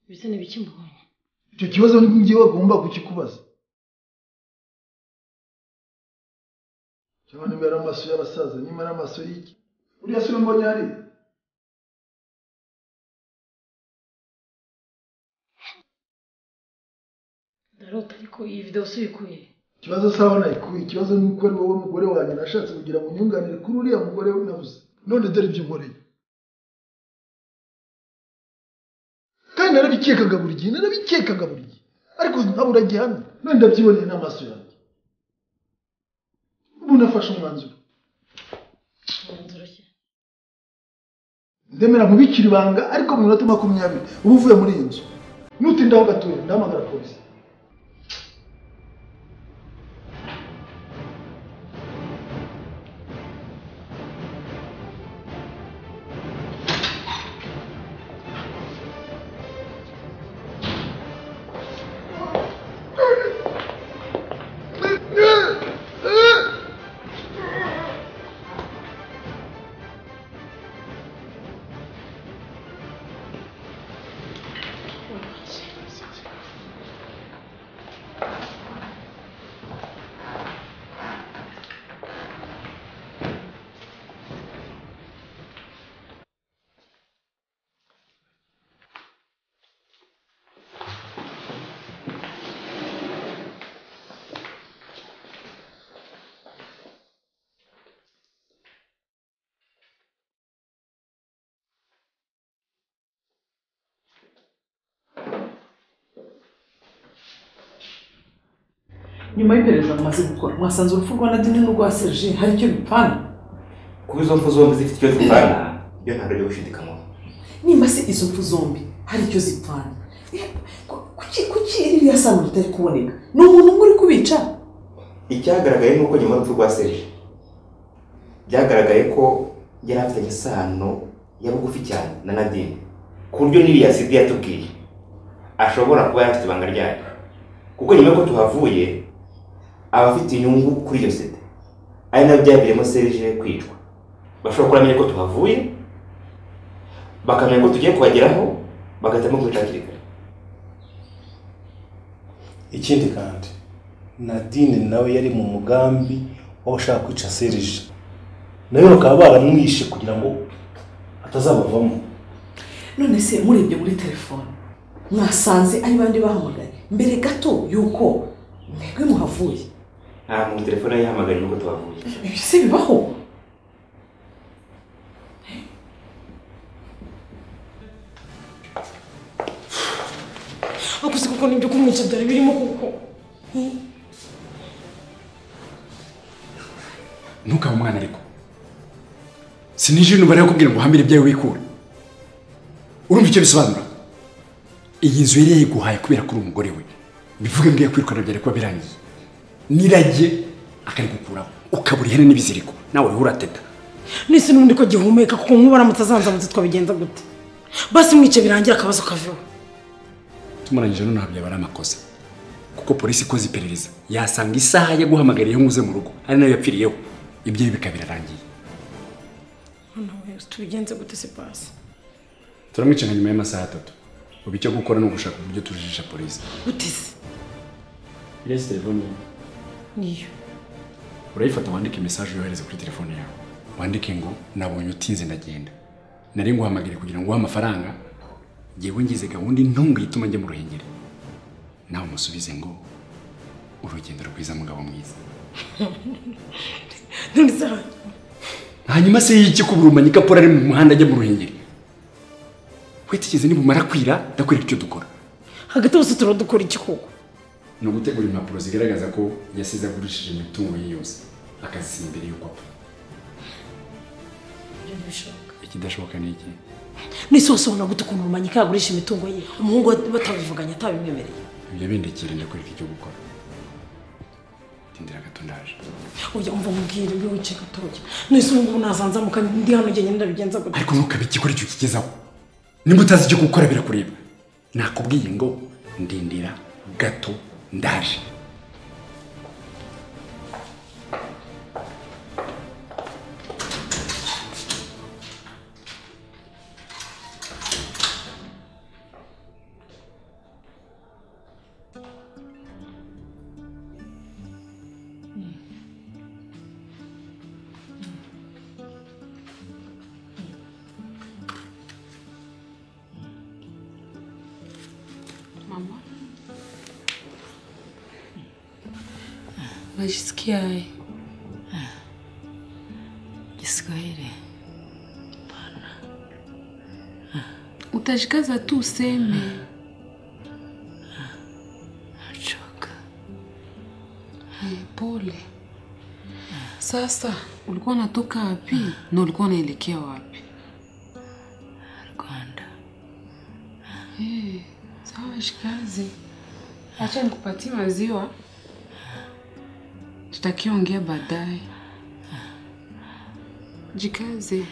ibisa n'ibiki mbonye icyo kibazo ngewe agomba kukikubaza cyangwa niba ari amaso y'abasaza niba ari amaso y'iki uriya si we mbonye hariya ndarota ariko iyi videwo suyikuye ikibazo saho nayikuye ikibazo ni uko ari wowe mugore wanjye nashatse kugira ngo unyunganire kuri uriya mugore we nabuze none dore ibyo unkoreye kandi narabikekaga buri gihe narabikekaga buri gihe ariko ntabura gihamya none ndabyiboneye n'amaso yanjye ubu nafashe umwanzuro umwanzuro ki ndemera nkubikira ibanga ariko mu minota makumyabiri uba uvuye muri iyi nzu nutindaho gatoya ndahamagara polisi nyuma y'iperereza mumaze gukora mwasanze urupfu rwa nadine n'urwa serge hari icyo bipfana kuba izo mfu zombi zifite icyo zitanga iyo ntabwo ari gushidikanywaho nimba se izo mfu zombi hari icyo zipfana Eh, ku- kuki kuki iriya sano ritari kuboneka ni umuntu umwe uri kubica icyagaragaye ni uko nyuma y'urupfu rwa serge byagaragaye ko yari afitanye isano ya bugufi cyane na nadine ku buryo n'iriya sida yatubwiye ashobora kuba yari afite ibanga ryayo kuko nyuma y'uko tuhavuye aba afite inyungu kuri iyo sida ari nabyo byabereyemo serge kwicwa bashobora kuba bamenye ko tuhavuye bakamenya ko tugiye kubageraho bagahitamo kwica hakiri kare ikindi kandi nadine nawe yari mu mugambi w'abashaka kwica serije nawe bakaba baramwishe kugira ngo atazabavamo none se murebye muri telefone mwasanze ari bandi bahamagaye mbere gato y'uko mwebwe muhavuye nta muntu telefone ye yahamagara nyuma y'uko tuhavuye ibi se bibaho ariko se kuko n'ibyo kumwica byari birimo kuko ntukabe umwana ariko sinije umubare yakubwira ngo uhamire ibyawe wikura urumva icyo bisobanura iyi nzu yari yayiguhaye kubera ko uri umugore we bivuge mbwiye kwirukana byari kuba birangiye niragiye akarigukuraho ukabura ihene n'ibiziriko nawe uriho urateta nese n'ubundi ko gihumeka kuko nk'ubu aramutse azanzamutse twabigenza gute basi mwice birangira akabazo kaveho tumurangije none ntabwo yaba ari amakosa kuko polisi ikoze iperereza yasanga isaha yo guhamagara iyo nkuze mu rugo ari nayo yapfiriyeho ibyo bikaba birarangiye noneho tubigenze gute se basi turamwicana nyuma y'amasaha atatu ubu icyo gukora ni ugushaka uburyo tujijisha polisi gute se irese telefone yawe niyo urayifata wandike mesaje yohereze kuri telefone yawe wandike ngo nabonye utinze ndagenda nari nguhamagare kugira ngo uhe amafaranga ngewe ngize gahunda intungwe ituma njya mu ruhengeri nawe umusubize ngo urugendo rwiza mugabo mwiza none se hanyuma hanyuma se y'iki ko burumanya ikapora ari mu muhanda ajya mu ruhengeri witigeze nibumara kwira ndakwereka icyo dukora hagati hose turadukora iki koko ni ugutegura impapuro zigaragaza ko yasize agurishije imitungo ye yose akazisiba imbere y'uko apfa ikidashoboka ni iki nese wose ubona gute ukuntu rumanya ikagurisha imitungo ye umuhungu we batabivuganye atabimwemereye ibyo bindikira ndakwereka icyo gukora tindira gato ndaje ujya umva mubwira ibyo wicaye gatoya nese ubu ngubu nazanzamuka ndi hano njyenyine ndabigenza gute ariko ntukabe ikikora icyo ukigezaho nimba utazi icyo gukora birakureba nakubwiye ngo ndindira gato ndaje Najisikiaje? Kiswahili. Pana. Utajikaza tu useme. Nachoka. Haya, Pole. Sasa ulikuwa unatoka wapi na ulikuwa unaelekea wapi? Rwanda. Eh, sawa shikazi. Acha nikupatie maziwa. Tutakiongea baadaye. Jikaze.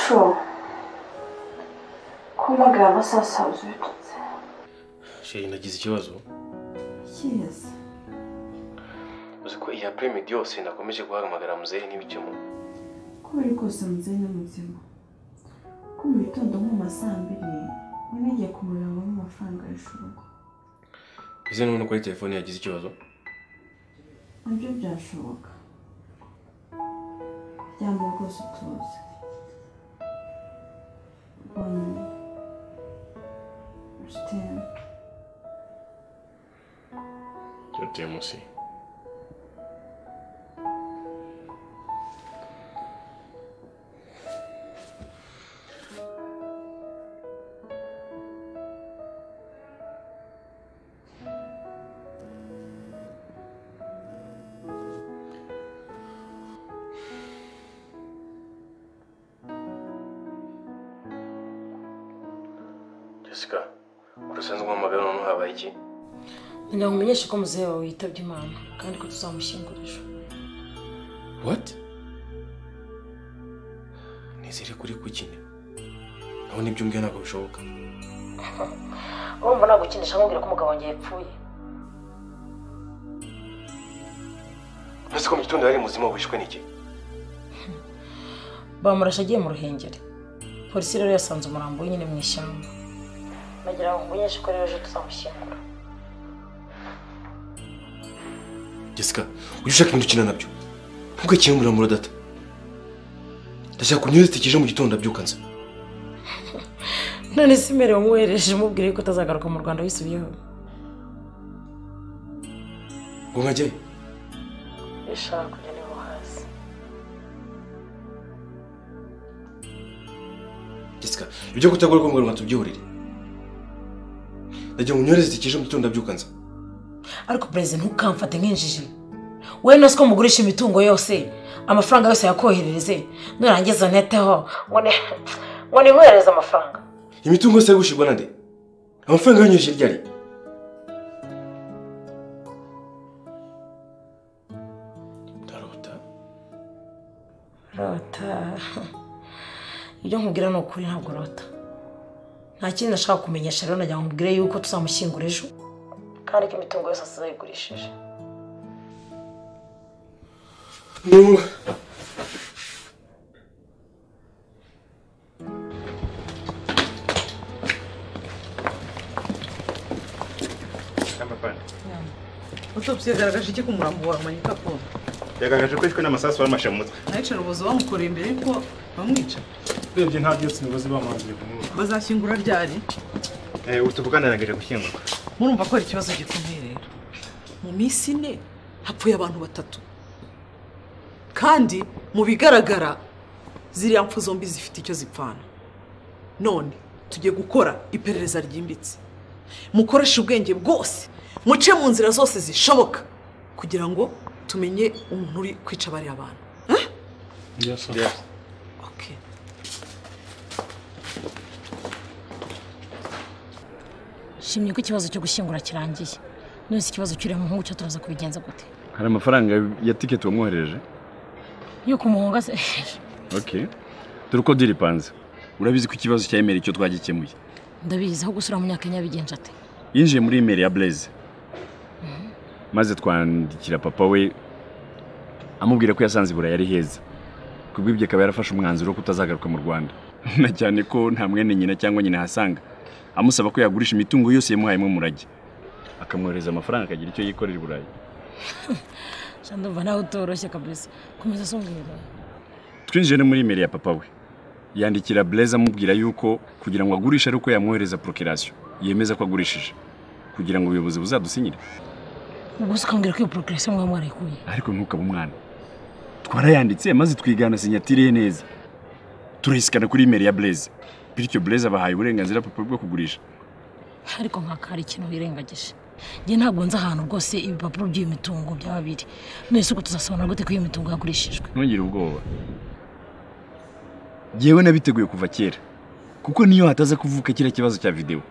Şu. Kumagaba sasa uzututse. sheri nagize ikibazo Yes. uzi ko iyi apremidi yose nakomeje guhamagara muzehe n'ibicemo Kubera kose muzenya muzima. Ko mu gitondo nko mu ma saa mbiri nari nagiye kumurangamo amafaranga y'ishurugo. izi ni ubona ko ari telefone yagize ikibazo Nabyo byashoboka. Ryama rwose utuze. Bonne. Je t'aime. byateye munsi jessica udasanzwe uhamagara noneho habaye iki Ngira ngo umenyeshe ko muzehe wawe yitabye Imana kandi ko tuzamushyingura ejo. what nizere kuri kukine naho nibyo umbwiye ntabwo bishoboka Urumva nagukinisha nkubwira ko umugabo wanjye yapfuye. uretse ko mu gitondo yari muzima wishwe n'iki bamurashe agiye mu ruhengeri polisi rero yasanze umurambo we nyine mu ishyamba bagira ngo mumenyeshe ko rero ejo tuzamushyingura jessica ujye ushaka ibintu ukina nabyo ntukakire umuramuro data ndashaka kunyuzita ikije mu gitondo abyukanza none se imbere wamwohereje umubwire ko utazagaruka mu rwanda wisubiyeho ngo nkajye ishaka kujya niho hasi jessica ibyo kutagora ko muganga tubyihurire ndagira ngo unyohereze ikije mu gitondo abyukanza ariko perezida ntukamfate nk'injiji we nasi ko mugurisha imitungo yose amafaranga yose yakoherereze nurangiza uneteho ngo ni ngo nimwohereze amafaranga imitungo yose yari gushyirwa na nde amafaranga yanyujije ryari rota ibyo nkubwira ni ukuri ntabwo rota nta kindi nashaka kumenyesha rero nagira ngo nkubwire yuko tuzamushyingura ejo kandi ko imitungo yose azayigurishije utopsi yagaragaje iki ku murambo wawe manika ko yagaragaje ko yishwe n'amasasu bamumashe mu mutwe ayicara ubuzi bamukoreye imbere ko bamwica urebye nta byose imigozi bamanzuye ku mwuka bazashyingura ryari ubu tuvugana arangije gushyingurwa murumva ko hari ikibazo gikomeye rero mu minsi ine hapfuye abantu batatu kandi mu bigaragara ziriya mpfu zombi zifite icyo zipfana none tugiye gukora iperereza ryimbitse mukoreshe ubwenge bwose muce mu nzira zose zishoboka kugira ngo tumenye umuntu uri kwica bariya bantu Okay. shimye ko ikibazo cyo gushyingura kirangiye none ikibazo cy'uriya muhungu cyo turaza kubigenza gute hari amafaranga ya tiketi wamwohereje yuko umuhungu ase ok dore uko diripanze urabizi ko ikibazo cya emeri cyo twagikemuye ndabizi aho gusura mu myaka nyabigenje ate yinjiye muri imeri ya bureze maze twandikira papa we amubwira ko yasanze i burayi ari heza kubw'ibyo akaba yarafashe umwanzuro wo kutazagaruka mu rwanda na cyane ko nta mwene nyina cyangwa nyina ahasanga amusaba ko yagurisha imitungo yose yamuhayemo umurage akamwohereza amafaranga akagira icyo yikorera i burayi ndumva nawe utoroshye kabisa komeza usombwira twinjiye no muri imeri ya papa we yandikira bureze amubwira yuko kugira ngo agurishe ari uko yamwohereza porokirasiyo yemeza ko agurishije kugira ngo ubuyobozi buzadusinyire ubwo se ukambwira ko iyo porokirasiyo mwaba mwarayikuye ariko ntukaba umwana twarayanditse maze twigana sinyatire ye neza turayisikana kuri imeri ya bureze bityo bureze abahaye uburenganzira papa bwo kugurisha ariko nk'aka hari ikintu wirengagije njye ntabwo nzi ahantu rwose ibipapuro by'iyo mitungo byaba biri none se uko tuzasobanura gute ko iyo mitungo yagurishijwe ntugire ubwoba yewe nabiteguye kuva kera kuko niyo hataza kuvuka kiriya kibazo cya videwo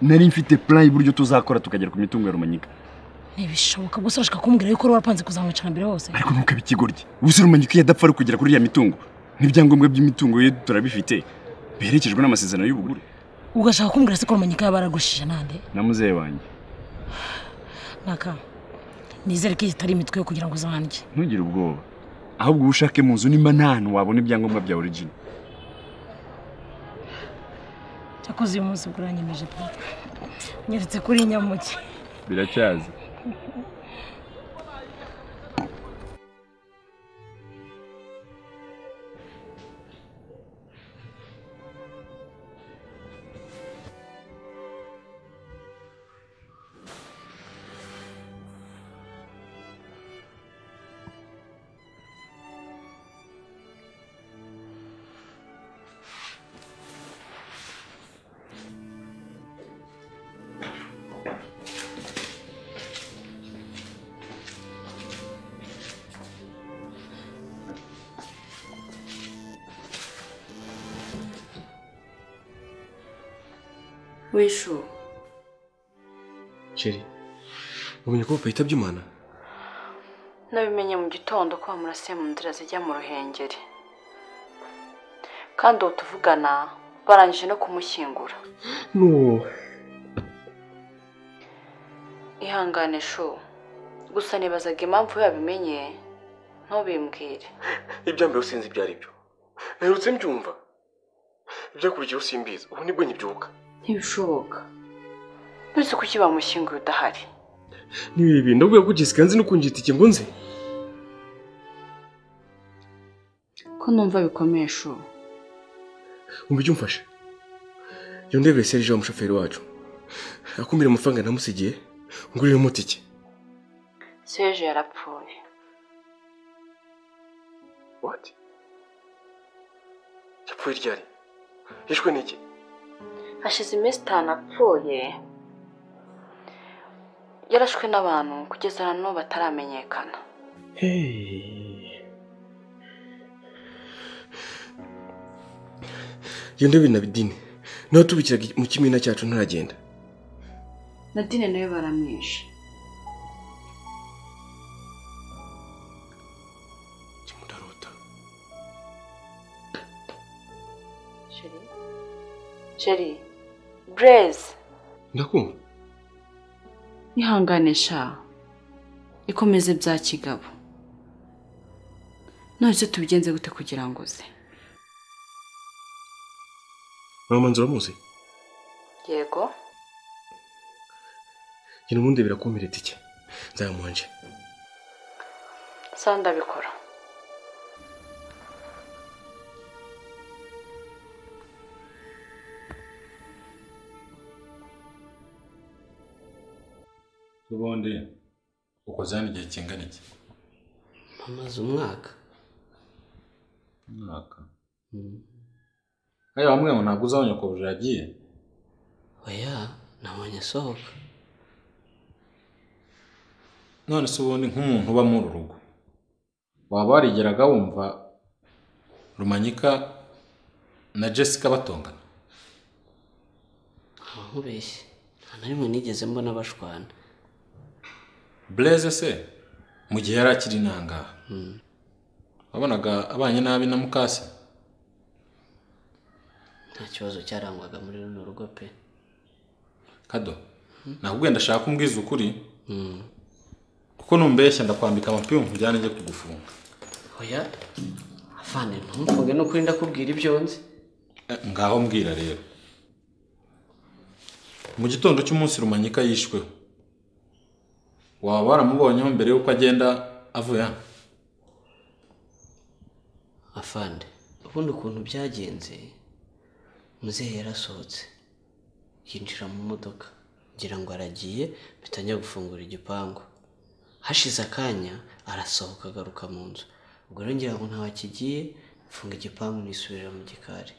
nari mfite plan y'uburyo tuzakora tukagera ku mitungo ya rumanyika ntibishoboka gusa urashaka kumbwira yuko wari warapanze kuzamwicara mbere hose ariko ntukabe ikigoryi ubuze rumanyika iyo adapfa ari ukugera kuri iriya mitungo n'ibyangombwa by'imitungo ye turabifite biherekejwe n'amasezerano y'ubugure ugashaka kumbwira se ko rumanyika yaba yaragushije nande na muzehe wanjye nkaka nizere ko iyi itari imitwe yo kugira ngo uzanjye ntugire ubwoba ahubwo uba ushake mu nzu nimba nta hantu wabona ibyangombwa bya origin cyakoze uyu munsi buranyemeje pe nyeretse kuri nyamuke biracyaza wishu Chérie wamenye ko papa yitabye Imana nabimenye mu gitondo ko wamurasiye mu nzira zijya mu ruhengeri kandi uwo tuvugana barangije no kumushyingura no ihangane shu gusa nibazaga impamvu yabimenye ntubimbwire ibyambaye usinzi ibyo ari byo mperutse mbyumva ibyakurikiyeho simbizi ubu nibwo nkibyuka ntibishoboka uretse kuki bamushyinguye udahari n'ibi bintu ndabwira ko Jessica nzi no kunjyita ikingo nzi ko numva bikomeye shu umva icyo umfasha yondebere Serge wa mushoferi wacu akumbira amafaranga namusigiye ngurire mutike seje yarapfuye what yapfuye ryari yishwe n'iki hashize iminsi itanu apfuye yarashwe n'abantu kugeza na n'ubu bataramenyekana iyo ndebe na bidini nawe tubikiraga mu kimina cyacu ntaragenda nadine nayo baramwishe kimutarota sheri sheri bureze ndakumva ihangane sha ikomeze bya kigabo none se tubigenze gute kugira ngo uze mama manzi uramuzi yego genda ubundi birakumira itike nzayamuhanje sawa ndabikora ubundi ukoze hano igihe kingana iki Mpamaze umwaka umwaka aya wamwe ngo ntabwo uzabonye ukuntu yagiye oya nabonye asohoka none se ubundi nk'umuntu uba muri uru rugo waba warigeraga wumva rumanyika na jessica batongana nkubeshye nta na rimwe nigeze mbona bashwana bureze se mu gihe yari akiri intangaha wabonaga abanye nabi na mukase nta kibazo cyarangwaga muri runo rugo pe kado ntabwo ugenda ashaka umbwiza ukuri kuko numbeshya ndakwambika amapingu nkujyane njye kugufunga oya afande ntumvuge n'ukuri ndakubwira ibyo nzi Eh, ngaho mbwira rero mu gitondo cy'umunsi rumanyika yishweho waba waramubonyeho mbere y'uko agenda avuye hano afande ubundi ukuntu byagenze muzehe yarasohotse yinjira mu modoka ngira ngo aragiye mpita njya gufungura igipangu hashize akanya arasohoka agaruka mu nzu ubwo rero ngira ngo ntawe akigiye mfunga igipangu nisubirira mu gikari